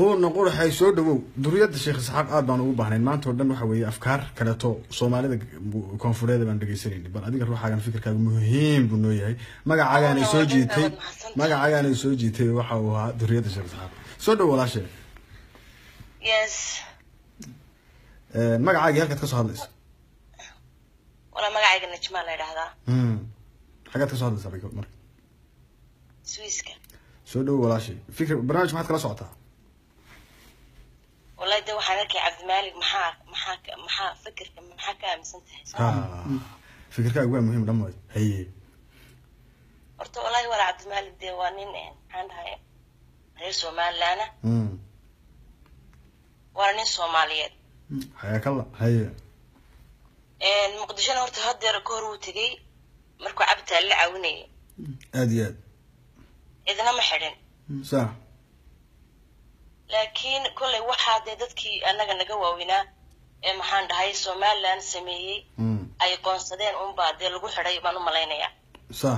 huuna quraxay soo dhawow duriyadda sheekh isxaaq aad baan ugu baahnayn maanta oo dhan waxa weeye afkaar kaleeto soomaalida koonfureed baan dhegeysanayni bal adiga ruuxaagan fikirkaaga muhiim buu noo yahay magacaagaanay soo jiitay magacaagaanay soo jiitay waxa uu ahaa duriyadda sheekh isxaaq soo dhawow walaashe yes magacaagii halkaad ka soo hadlaysa walaa magacayga najmaa la idhaahdaa Hmm. xaggaad ka soo hadlaysaa bay marka swiiska soo dhawow walaashe fikir barnaamij maxaad kala socotaa wallahi de waxaan arkay cabdimaalig maxaa maxaa ka- maxaa fikirka maxaa ka aaminsan tahay ha fikirkaaga waa muhiim dhammayd haye horta wallahi walaa cabdimaalig dee waa nin eh, maxaan dhahay reer somalilaana Hmm. waana nin soomaaliyeed xayaakalla haye muqdishona horta hadeer ka hor wuu tegey markuu cabditaan la caawinayay aada iyo aad cidna ma xidhin sax laakiin kolley waxaa dee dadkii annaga naga waaweynaa ee maxaan dhahay somaliland sameeyey Hmm. ay qoonsadeen unbaa dee lagu xidhay baan u malaynayaa sax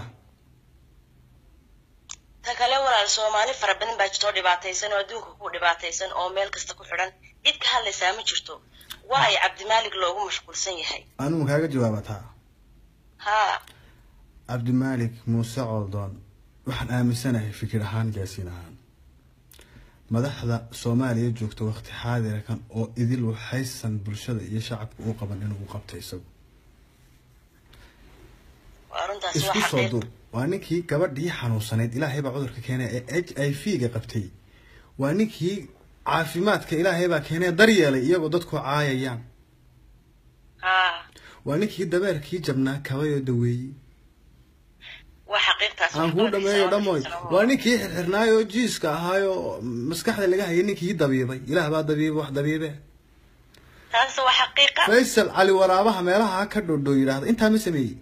ta kale walaal soomaali fara badan baa jirto oo dhibaataysan oo adduunka ku dhibaataysan oo meel kasta ku xidhan cid ka hadlaysaa ma jirto waa ay cabdimaalig loogu mashquulsan yahay anigu ma kaaga jawaaba taa haa cabdimaalik muuse coldoon waxaan aaminsanahay fikir ahaan gaasiin ahaan madaxda soomaaliya joogta waqti xaadirkan oo idil waxaysan bulshada iyo shacabka u qaban inuu qabta isagu waa runtaasi isku waa soo xaqiiq duub waa ninkii gabadhii xanuunsanayd ilaahay baa cudurka keenay ee h i v ga qabtay waa ninkii caafimaadka ilaahay baa keenay daryeelay iyagoo dadku caayayaan haa waa ninkii dabeerkii jabnaa kabayoo daweeyey waa xaqiiqtaas aan kuu dhameeyo dhamoy waa ninkii xirxirnaayoo jiiska ahaayoo maskaxda laga hayay ninkii dabiibay ilaah baa dabiibay wax dabiibe taas waa xaqiiqa faysal cali waraabaha meelaha ka dhodhoo yidhaahda intaa ma sameeyey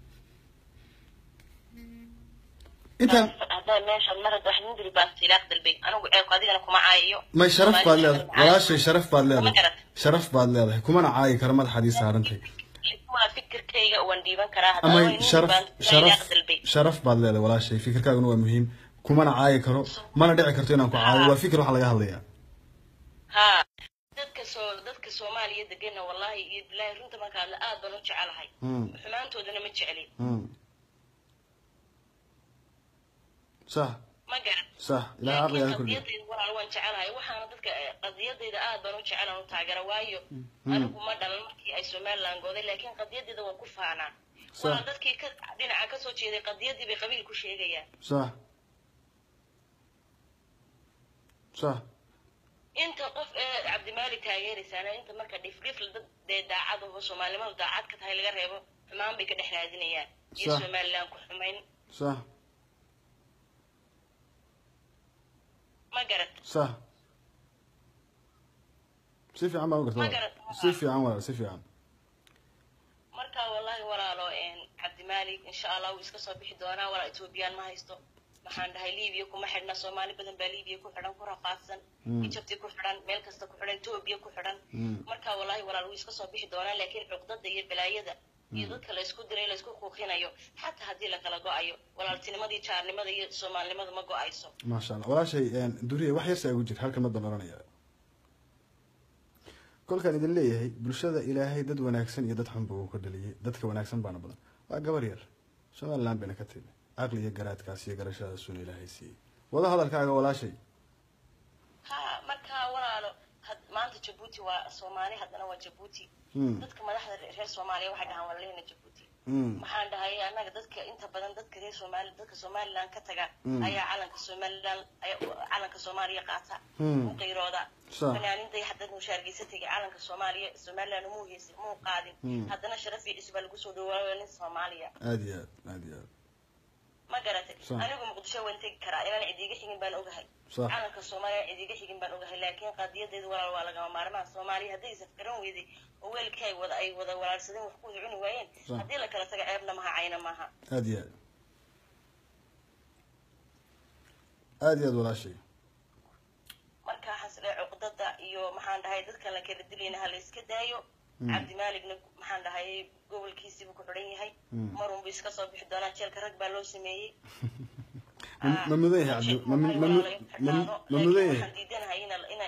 intaa haddaa meesha mar hadda wax nindiri baan silaaq dalbay anigu ceebku adigana kuma caayayo may sharaf baad leedahay walaashay sharaf baad Ma leedahay garat sharaf baad leedahay kumana caayi karo madaxaad ii saarantay waa fikirkayga waan dhiiban karaa haddaa amay waa nindiri sharaf baan sharaf silaaq dalbay sharaf baad leedahay walaashay fikirkaaguna waa muhiim kumana caayi karo mana dhici karto inaan ku caayo waa fikir waxa laga hadlayaa haa dadka soo dadka soomaaliya degana wallahi iyo bilaahi runta marka hadla aad baan u jecelahay Hmm. xumaantoodana ma jeclin Hmm. sax ma garan sax ilahay caqligaa laakiin kordhiyo qadiyadayda walaal waan jecelahay waxaana dadka eh, qadiyadayda aad baan u jecelan u taageera waayo anigu ma dhalan markii ay somaliland gooday laakiin qadiyadayda waan ku faanaa Sax. walaal dadkii ka dhinaca kasoo jeeday qadiyadii bay qabiil ku sheegayaan sax sax inta qof ee cabdimaalik taageeraysaana inta marka dhifdhif dad dee daacad aho soomaalinimadu daacad ka tahay laga reebo xumaan bay ka dhex raadinayaan iyo Sax. somaliland ku xumayn sax ma garat sax si fiican baan u garta Ma walaal. garat. si fiican walaal si fiican marka wallahi walaalo een, cabdimaalik insha allah wuu iska soo bixi doonaa walaa etoobiyaan ma haysto maxaan dhahay libiya kuma xidhna soomaali badan baa libiya ku xidhan ku rafaadsan ijabti ku xidhan meel kasta ku xidhan etoobiya ku xidhan marka wallahi walaal wuu iska soo bixi doonaa laakiin cuqdada iyo balaayada iyo dadka la isku diray la isku kuuqinayo xataa haddii la kala go-ayo walaaltinimadii jaarnimada iyo soomaalinimadu ma go-ayso maasha allah walaashay duriye wax yarsa igu jir halkan madan oranaya kolkaan idin leeyahay bulshada ilaahay dad wanaagsan iyo dad xunba uu ka dhaliyay dadka wanaagsan baana badan waa gabar yar somaliland bayna ka timi caqli iyo garaadkaas iyo garashadaasuna ilaahay siiyey wada hadalkaaga walaashay ha marka walaalo had- maanta jabuuti waa soomaali haddana waa jabuuti Hmm. dadka madaxda reer soomaaliya waxay dhahaan waa leyna jabuuti Mm. maxaan dhahay annaga dadka inta badan dadka reer soomaali dadka somaliland ka taga Mm. ayaa calanka somaliland ayaa calanka soomaaliya qaata Mm. u qiirooda Sa- fanaaniinta haddana mushaargeysa tegay calanka soomaaliya somaliland muu heysin muu qaadin Mm. haddana sharaf iyo cis baa lagu soo dhawaaya nin soomaaliya aada iyo aad aada iyo aad ma garatay Sa- anigu muqdisho waan tegi karaa inaan cidiiga xigin baan ogahay Sa- calanka soomaaliya cidiiga xigin baan ogahay laakiin qadiyadeedu walaal waa lagama maarmaan soomaaliya hadday isafgaran weyday oo weelkii ay wada ay wada walaalsadeen wax ku wada cuni waayeen Sa- haddii la kala taga ceebna maha cayna maaha aada iyo aad aada iyo aad walaashay marka xasle cuqdada iyo maxaan dhahay dadkan la kala dilayna ha la iska daayo cabdimaaligna maxaan dhahay gobolkiisiibuu ku xidhan yahay marunbu iska soo bixi doonaa jeelka rag baa loo sameeyey ma ma mudan yahay cabdi ma ma ma ma ma mudan yahay waxaan diidanahay in in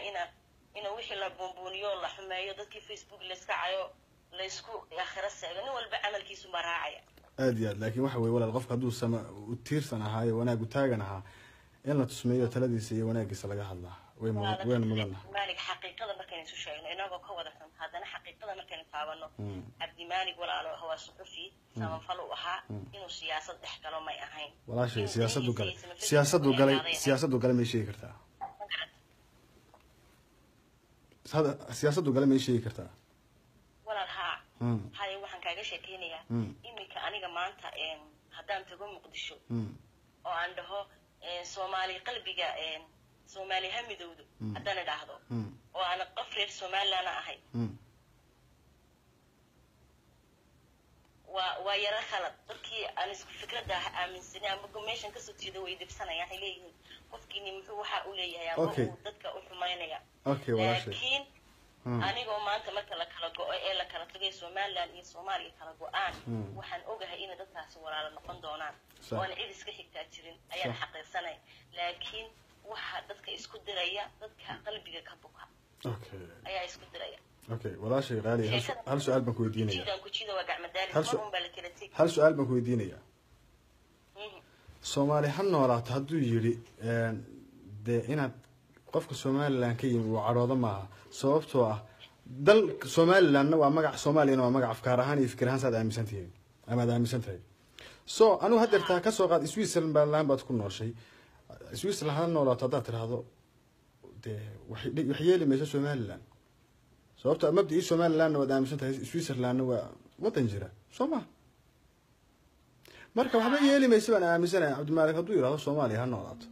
in wixii la buunbuuniyo la xumeeyo dadkii facebook layska cayo laysku akhiro seego nin walba camalkiisumbaa raacaya aad iyo aad laakiin waxa weye walaal qofka hadduu sama u tiirsan ahaayo wanaagu taagan ahaa in la tusmeeyo taladiisa iyo wanaagiisa laga hadlaa way mudan wayna mudanna cabdimaalig xaqiiqada markaynu isu sheegno inagoo ka wada xun haddana xaqiiqada markaynu taabano Mm. cabdimaalig walaalo waa suxufi samafal u ahaa inuu siyaasad dhex galo may ahayn walaashay Inuu siyaasadu galay danihiisa iyo siyaasadu Facebook galay eedaaday ahayd. siyaasadu galay may sheegi kartaa Hada- siyaasadu galay may sheegi kartaa walaal haa Mm. haye waxaan kaaga sheekeynayaa Mm. iminka aniga maanta em, haddaan tago muqdisho Mm. oo aan dhaho em, soomaali qalbiga em, soomaali ha midowdo Mm. haddaan idhaahdo Mm. oo aan qof reer somalilandna ahay Mm. waa waa yaro khalad dadkii aan isku fikradda aaminsanay ama meeshan kasoo jeeda way dibsanayaan waxay leeyihiin qofkiini muxuu waxa u leeyahay ama Okay. uu dadka u xumaynaya okay walaashay laakiin Mm. anigoo maanta marka la kala go-o ee la kala tagay somaliland iyo soomaaliya kala go-aan Mm. waxaan ogahay inay dadkaasi walaalo noqon doonaan Sax. oona cid iska xigtaa jirin ayaan Sax. xaqiirsanay laakiin waxa dadka isku diraya dadka qalbiga ka buka okay ayaa isku diraya okay walaashay qaali hal su- hal su-aal baan ku weydiinaya kujida kujida waa gacmadaali Hal su- mar un baa la kala tegi hal su-aal baan ku weydiinaya Mhm. soomaali ha noolaato hadduu yidhi een, dee inaad qofka somaliland ka yimi uu cadhoodo maaha sababtoo ah dal somalilandna waa magac soomaaliyana waa magac afkaar ahaan iyo fikir ahaan saad aaminsan tihiin ama aad aaminsan tahay so anigu haddeertaa kasoo qaad switzerland baad ku nooshay switzerland ha noolaato haddaad tidhaahdo dee wax wax yeeli mayso somaliland sababto mabdii somalilandna waad aaminsan tahay switzerlandna waa wadan jira soo ma marka waxba yeeli maysa baan aaminsanaya cabdimaalik hadduu yidhahdo soomaaliya ha noolaato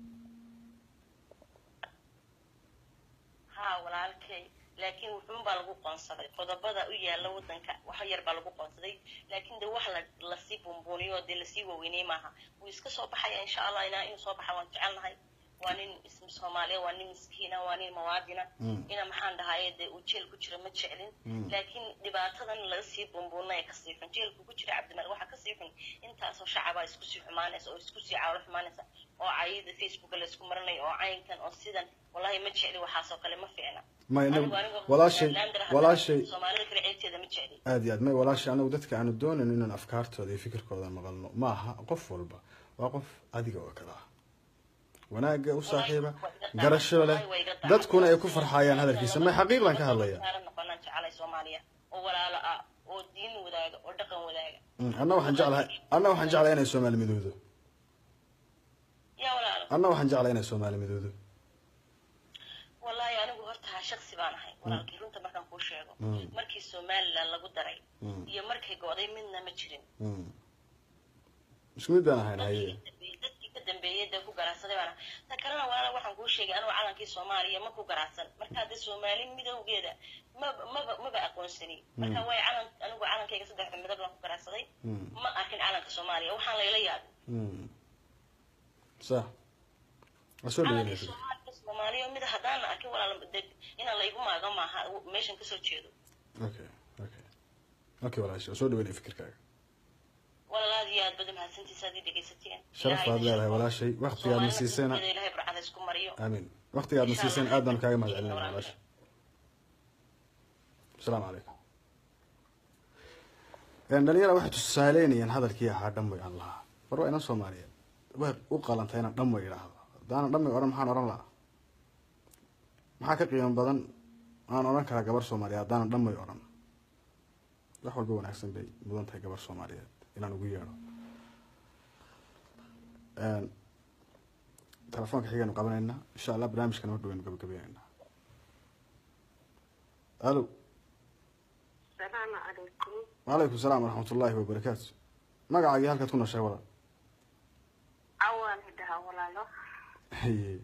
haa walaalkay laakiin wuxuun baa lagu qoonsaday qodobada u yaala wadanka wax yar baa lagu qoonsaday laakiin de wax la lasii buunbuuniyo oo dee lasii waaweynay maaha wuu iska soo baxaya insha allah inaa inuu soo baxa waan jecelnahay waa nin ism soomaaliya waa nin miskiina waa nin mawaadina Mm. ina maxaan dhahaye dee uu jeel ku jira ma jeclin Mm. laakiin dhibaatadan laga sii buunbuunaya kasii xun jeelku ku jira cabdimaalik waxaa kasii xun intaasoo shacabaa isku sii xumaanaysa oo isku sii caawlo xumaanaysa oo cayida facebooka laysku marinayo oo caynkan oo sidan wallahi ma jecli waxaasoo kale ma fiicna may Anigu- inagu anigu walaashay Somalilander haddana walaashay soomaalida kale ceebteeda ma jecli aad iyo aad may walaashay anagu dadka aanu doonayn inaan afkaartooda iyo fikirkooda maqalno ma aha qof walba waa qof adiga oo kale ah wanaagga u saaxiiba garasho leh dadkuna ay ku farxayaan hadalkiisa may xaqiiqdan ka hadlaya Saaran noqonaan jecelay soomaaliya oo walaalo ah oo diin wadaaga oo dhaqan wadaaga Mm, anna waxaan jeclahay anna waxaan jeclahay inay soomaali midoodo yaa walaalo anna waxaan jeclahay inay soomaali midoodo wallahi anigu horta shaksi baan ahay walaalkii runta markaan kuu sheego Mm. markii somaliland lagu daray Mm. iyo markay go'day midna ma jirin Mm. isku mid baan ahayn haye dadkii ka dambeeyay dee ku garaacsaday baan ahay. ta kalena walaala waxaan kuu sheegay anigu calankii soomaaliya ma ku garaacsan marka dee soomaali midowgeeda maba maba maba aqoonsani marka way calan anigu calankayga saddexda midab baan ku garaacsaday Mm. ma arkin calanka soomaaliya waxaan layla yaabin Mm. sax waa soo calankii dhaweynaysa soomaaliya soomaaliya mid haddaan arkin walaal dee inaan laygu maaga maaha meeshan kasoo jeedo okay okay okay walaashay waa soo dhaweynaya fikirkaaga walaal aad iyo aad baad mahadsantiisa aad ii dhegaysateen sharaf baad leedahay walaashay waqtigaadna siisayna Soomaalida ilaahay barcada isku mariyo amiin waqtigaadna siiseen aad baan kaaga mahad celinaya walaasha asalaamu calaykum dhalinyara waxay tusaaleynayaan hadalkii ahaa dhamay aan lahaa war waa inan soomaaliyeed way u qalantay inaan dhamay idhaahdo haddaana dhamay odhan maxaan odhan lahaa maxaa ka qiimo badan aan odhan karaa gabar soomaaliyeed haddaana dhamay odhan wax walba wanaagsan bay mudan tahay gabar soomaaliyeed inaan ugu yeedho telefoonka xigaynu qabanaynaa insha allah barnaamijkana mar dhawaynu gabagabaynaynaa alo السلام عليكم وعليكم السلام ورحمة الله وبركاته magacaaga iyo halkaad ku nooshay walaal أول لدها ولا لا haye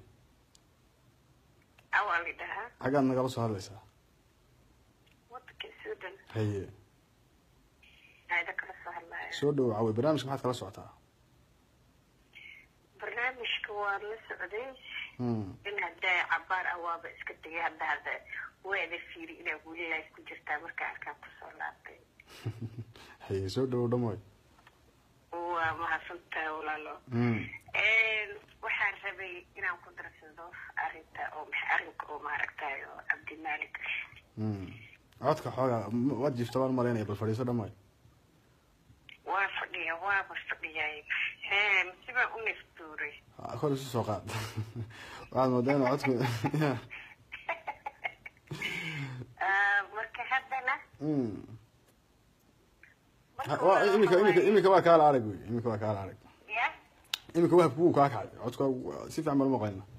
أول لدها xaggaad nagala soo hadlaysaa ودك السودان haye هذا كلا سهل الله soo dhowo cawey barnaamijka maxaad kala socotaa برنامج كوار لسعودي Hmm. إن هدا عبار أواب إسكتي هدا هدا وين فيري إلى قولي لا يسكت جرتا مركا أركان كسولاتي haye soo dhowo dhamoy وما حصلت ولا لا Hmm. إن waxaan rabay rabay inaan ku darsado arrinta oo maxa arrinka oo maaragtay oo cabdimaalik Mm. codka xoogaa m- waad jiifta baan malaynaya bal fadhiiso dhammaay waa fadhiya waaba fadhiyay hee masibaa u naftuuray Ha, kor isu soo qaad waxaad moodaa inuu codku Ah, marka haddana Mm. marka Ha, waa- waa- imika imika waa- imika waa kaala arag wey imika waa kaala arag ya imika wahabku wuu kaa kacay codka si fiican baan umaqlayna